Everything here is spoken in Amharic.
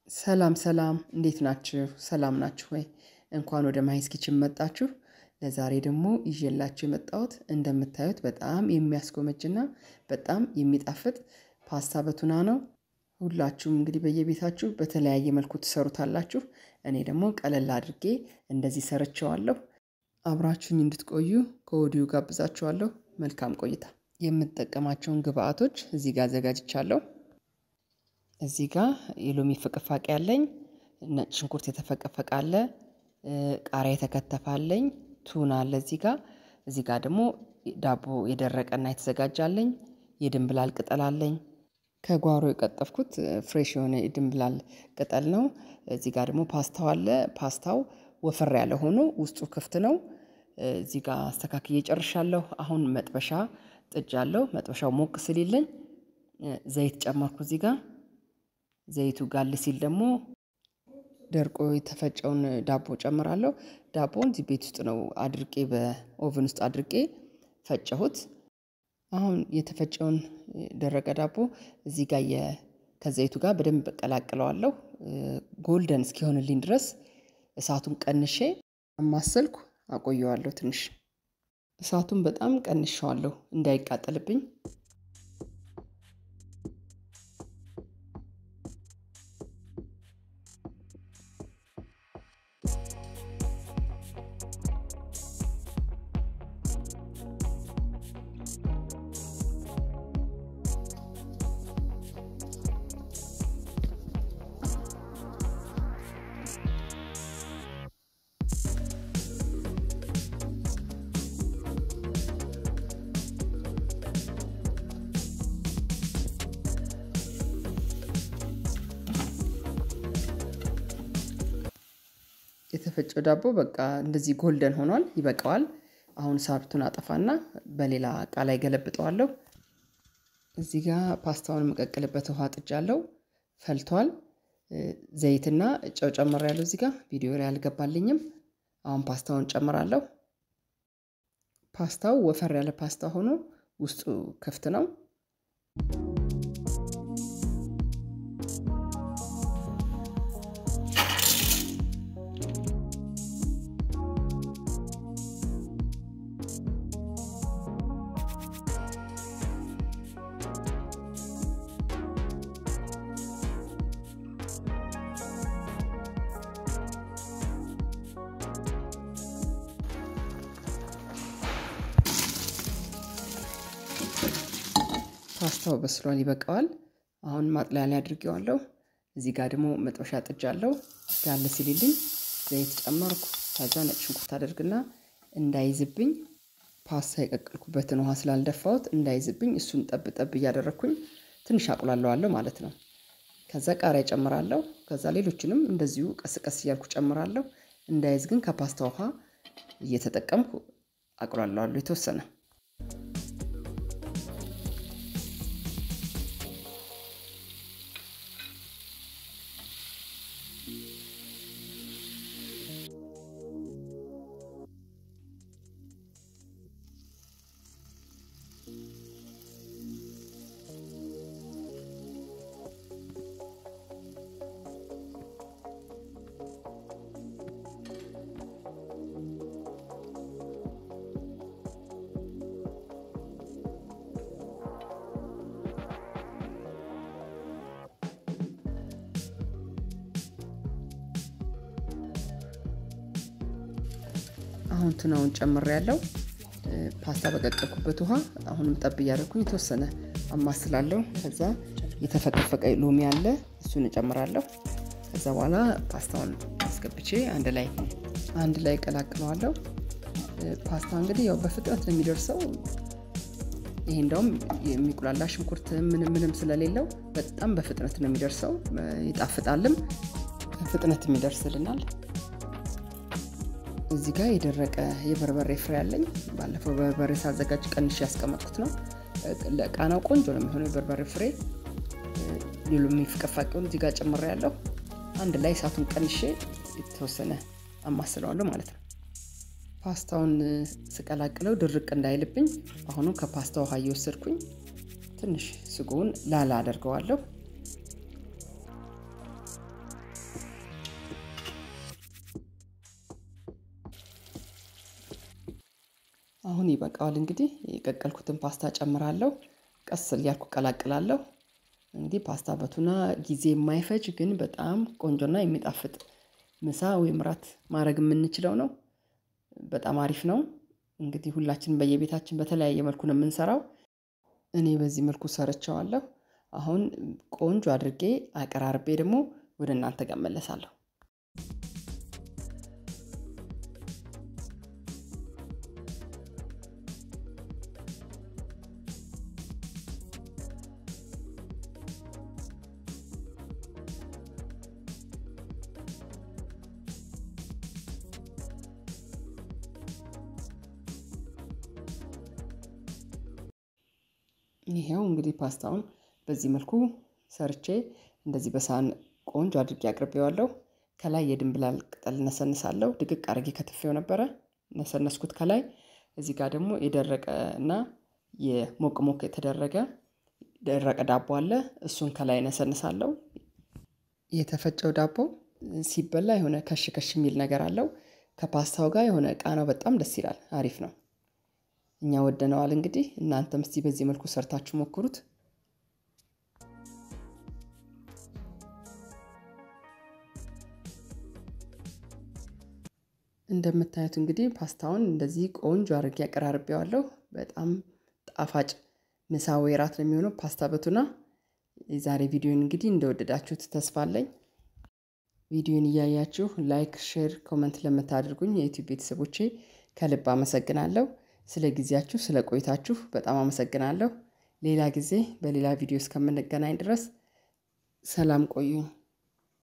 ሰላም ሰላም እንዴት ናችሁ? ሰላም ናችሁ ወይ? እንኳን ወደ ማሂስ ኪችን መጣችሁ። ለዛሬ ደግሞ ይዤላችሁ የመጣሁት እንደምታዩት በጣም የሚያስጎመጅና በጣም የሚጣፍጥ ፓስታ በቱና ነው። ሁላችሁም እንግዲህ በየቤታችሁ በተለያየ መልኩ ትሰሩታላችሁ። እኔ ደግሞ ቀለል አድርጌ እንደዚህ ሰርቸዋለሁ። አብራችሁኝ እንድትቆዩ ከወዲሁ ጋብዛችኋለሁ። መልካም ቆይታ። የምጠቀማቸውን ግብአቶች እዚህ ጋር አዘጋጅቻለሁ። እዚህ ጋር የሎሚ ፍቅፋቂ አለኝ፣ ነጭ ሽንኩርት የተፈቀፈቀ አለ፣ ቃሪያ የተከተፈ አለኝ፣ ቱና አለ እዚህ ጋር። እዚህ ጋር ደግሞ ዳቦ የደረቀና የተዘጋጃለኝ፣ የድንብላል ቅጠል አለኝ። ከጓሮ የቀጠፍኩት ፍሬሽ የሆነ የድንብላል ቅጠል ነው። እዚህ ጋር ደግሞ ፓስታው አለ። ፓስታው ወፈር ያለ ሆኖ ውስጡ ክፍት ነው። እዚህ ጋር አስተካክዬ ጨርሻለሁ። አሁን መጥበሻ ጥጃለሁ። መጥበሻው ሞቅ ስሊለኝ ዘይት ጨመርኩ እዚህ ጋር ዘይቱ ጋል ሲል ደግሞ ደርቆ የተፈጨውን ዳቦ ጨምራለሁ። ዳቦን እዚህ ቤት ውስጥ ነው አድርቄ በኦቨን ውስጥ አድርቄ ፈጨሁት። አሁን የተፈጨውን ደረቀ ዳቦ እዚህ ጋር ከዘይቱ ጋር በደንብ ቀላቅለዋለሁ። ጎልደን እስኪሆንልኝ ድረስ እሳቱን ቀንሼ አማሰልኩ አቆየዋለሁ። ትንሽ እሳቱን በጣም ቀንሸዋለሁ እንዳይቃጠልብኝ። የተፈጨው ዳቦ በቃ እንደዚህ ጎልደን ሆኗል፣ ይበቃዋል። አሁን ሳብቱን አጠፋና በሌላ እቃ ላይ ገለብጠዋለሁ። እዚህ ጋር ፓስታውን የምቀቅልበት ውሃ ጥጃለሁ፣ ፈልቷል። ዘይትና ጨው ጨምሬያለሁ። እዚህ ጋር ቪዲዮ ላይ አልገባልኝም። አሁን ፓስታውን ጨምራለሁ። ፓስታው ወፈር ያለ ፓስታ ሆኖ ውስጡ ክፍት ነው። ፓስታው በስሏል፣ ይበቃዋል። አሁን ማጥለያ ላይ አድርጌዋለሁ። እዚህ ጋር ደግሞ መጥበሻ ጥጃለሁ። ጋለ ሲልልኝ ዘይት ጨመርኩ። ከዛ ነጭ ሽንኩርት አደርግና እንዳይዝብኝ ፓስታ የቀቀልኩበትን ውሃ ስላልደፋሁት እንዳይዝብኝ እሱን ጠብ ጠብ እያደረግኩኝ ትንሽ አቁላለዋለሁ ማለት ነው። ከዛ ቃሪያ ጨምራለሁ። ከዛ ሌሎችንም እንደዚሁ ቀስ ቀስ እያልኩ ጨምራለሁ። እንዳይዝ ግን ከፓስታ ውሃ እየተጠቀምኩ አቁላለዋለሁ የተወሰነ አሁን ቱናውን ጨምሬ ያለው ፓስታ በቀቀልኩበት ውሃ አሁንም ጠብ እያደረኩኝ የተወሰነ አማስላለሁ። ከዛ የተፈቀፈቀ ሎሚ አለ እሱን እጨምራለሁ። ከዛ በኋላ ፓስታውን አስገብቼ አንድ ላይ አንድ ላይ ቀላቅለዋለሁ። ፓስታ እንግዲህ ያው በፍጥነት ነው የሚደርሰው። ይሄ እንደውም የሚቁላላ ሽንኩርት ምንም ምንም ስለሌለው በጣም በፍጥነት ነው የሚደርሰው። ይጣፍጣልም፣ በፍጥነት የሚደርስልናል። እዚህ ጋር የደረቀ የበርበሬ ፍሬ አለኝ። ባለፈው በርበሬ ሳዘጋጅ ቀንሽ ያስቀመጥኩት ነው። ለቃናው ቆንጆ ነው የሚሆነው የበርበሬ ፍሬ። ሌሎሚ ፍቅፋቂውን እዚህ ጋር ጨምሬ ያለሁ። አንድ ላይ እሳቱን ቀንሼ የተወሰነ አማስለዋለሁ ማለት ነው። ፓስታውን ስቀላቅለው ድርቅ እንዳይልብኝ አሁኑ ከፓስታ ውሃ እየወሰድኩኝ ትንሽ ስጎውን ላላ አደርገዋለሁ። አሁን ይበቃዋል። እንግዲህ የቀቀልኩትን ፓስታ ጨምራለሁ። ቀስ እያልኩ ቀላቅላለሁ። እንግዲህ ፓስታ በቱና ጊዜ የማይፈጅ ግን በጣም ቆንጆና የሚጣፍጥ ምሳ ወይም ራት ማድረግ የምንችለው ነው። በጣም አሪፍ ነው። እንግዲህ ሁላችንም በየቤታችን በተለያየ መልኩ ነው የምንሰራው። እኔ በዚህ መልኩ ሰርቸዋለሁ። አሁን ቆንጆ አድርጌ አቀራርቤ ደግሞ ወደ እናንተ ጋር እመለሳለሁ። ይሄው እንግዲህ ፓስታውን በዚህ መልኩ ሰርቼ እንደዚህ በሳህን ቆንጆ አድርጌ አቅርቤዋለሁ። ከላይ የድንብላል ቅጠል ነሰንሳለሁ። ድቅቅ አድርጌ ከትፌው ነበረ ነሰነስኩት ከላይ። እዚህ ጋር ደግሞ የደረቀ እና የሞቅ ሞቅ የተደረገ ደረቀ ዳቦ አለ። እሱን ከላይ ነሰንሳለሁ። የተፈጨው ዳቦ ሲበላ የሆነ ከሽ ከሽ የሚል ነገር አለው። ከፓስታው ጋር የሆነ ቃናው በጣም ደስ ይላል። አሪፍ ነው። እኛ ወደነዋል። እንግዲህ እናንተም እስቲ በዚህ መልኩ ሰርታችሁ ሞክሩት። እንደምታዩት እንግዲህ ፓስታውን እንደዚህ ቆንጆ አድርጌ አቀራርቤዋለሁ። በጣም ጣፋጭ ምሳ ወይ ራት ነው የሚሆነው ፓስታ በቱና። የዛሬ ቪዲዮን እንግዲህ እንደወደዳችሁት ተስፋ አለኝ። ቪዲዮን እያያችሁ ላይክ፣ ሼር፣ ኮመንት ለምታደርጉኝ የዩቲዩብ ቤተሰቦቼ ከልብ አመሰግናለሁ። ስለ ጊዜያችሁ ስለ ቆይታችሁ በጣም አመሰግናለሁ። ሌላ ጊዜ በሌላ ቪዲዮ እስከምንገናኝ ድረስ ሰላም ቆዩኝ።